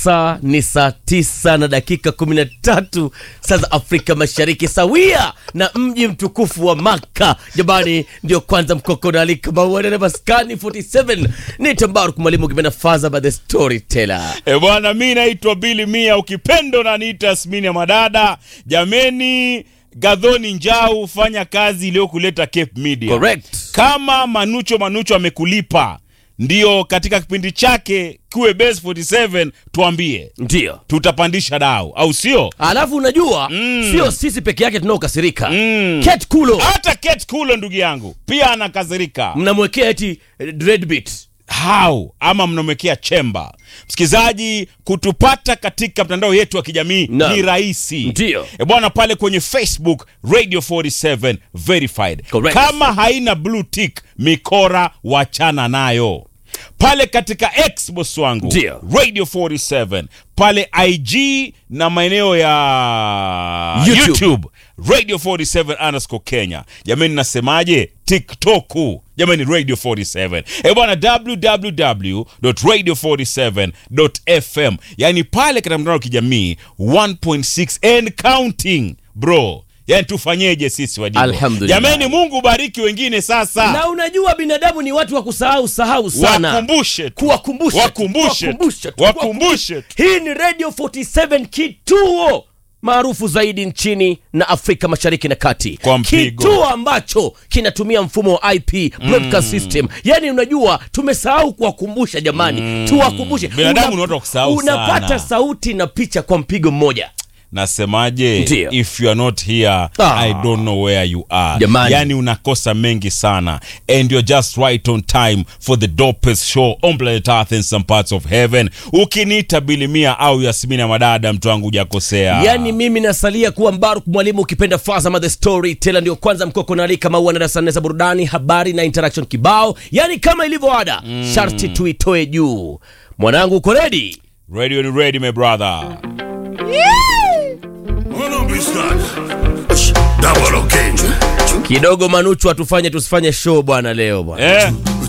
Saa ni saa tisa na dakika kumi na tatu saa za Afrika Mashariki, sawia na mji mtukufu wa Maka. Jamani, ndio kwanza mkoko na alika mauana maskani 47 ni Tambaruk mwalimu kipenda faza by the storyteller. E bwana, mi naitwa Bili Mia, ukipendo na niita Yasmini ya Madada. Jameni, Gadhoni Njau, fanya kazi iliyokuleta Cape Media. Correct. Kama Manucho Manucho amekulipa ndio katika kipindi chake kiwe Base 47, tuambie Ndio tutapandisha dau, au sio? alafu unajua Mm. sio sisi peke yake tunaokasirika Mm. Kate Kulo Hata Kate Kulo ndugu yangu pia anakasirika. mnamwekea eti eh, dreadbeat how ama mnamwekea chemba msikilizaji kutupata katika mtandao yetu wa kijamii Naam. ni rahisi Ndio. e bwana pale kwenye facebook radio 47 verified Correct. kama haina blue tick mikora wachana nayo pale katika x boss wangu Ndio. radio 47 pale ig na maeneo ya YouTube. YouTube. radio 47 underscore kenya jamani nasemaje tiktok jamani radio 47 e bwana www.radio47.fm yani pale katika mtandao wa kijamii 1.6 and counting bro yani tufanyeje sisi wadigo Alhamdulillah. jamani mungu bariki wengine sasa na unajua binadamu ni watu wa kusahau sahau sana wakumbushe tu. kuwakumbusha tu, Wakumbushe tu. kuwakumbusha tu, Wakumbushe tu. hii ni radio 47 kituo maarufu zaidi nchini na afrika mashariki na kati Kwa mpigo. kituo ambacho kinatumia mfumo wa ip broadcast system yani unajua tumesahau kuwakumbusha jamani tuwakumbushe Binadamu ni watu wa kusahau unapata sana. sauti na picha kwa mpigo mmoja nasemaje Ndio. if you are not here Ah. i don't know where you are Jamani. yani unakosa mengi sana and you're just right on time for the dopest show on planet earth and some parts of heaven ukiniita bilimia au yasmini ya madada mtu wangu hujakosea yaani mimi nasalia kuwa mbaruk mwalimu ukipenda fazama the story tela ndio kwanza mkoko naalika maua na darasa nne za burudani habari na interaction kibao yaani kama ilivyo ada sharti tuitoe juu mwanangu uko redi radio ni ready my brother Hold on, Biscuit. Double okay. kidogo manuchu atufanye tusifanye show bwana leo bwana eh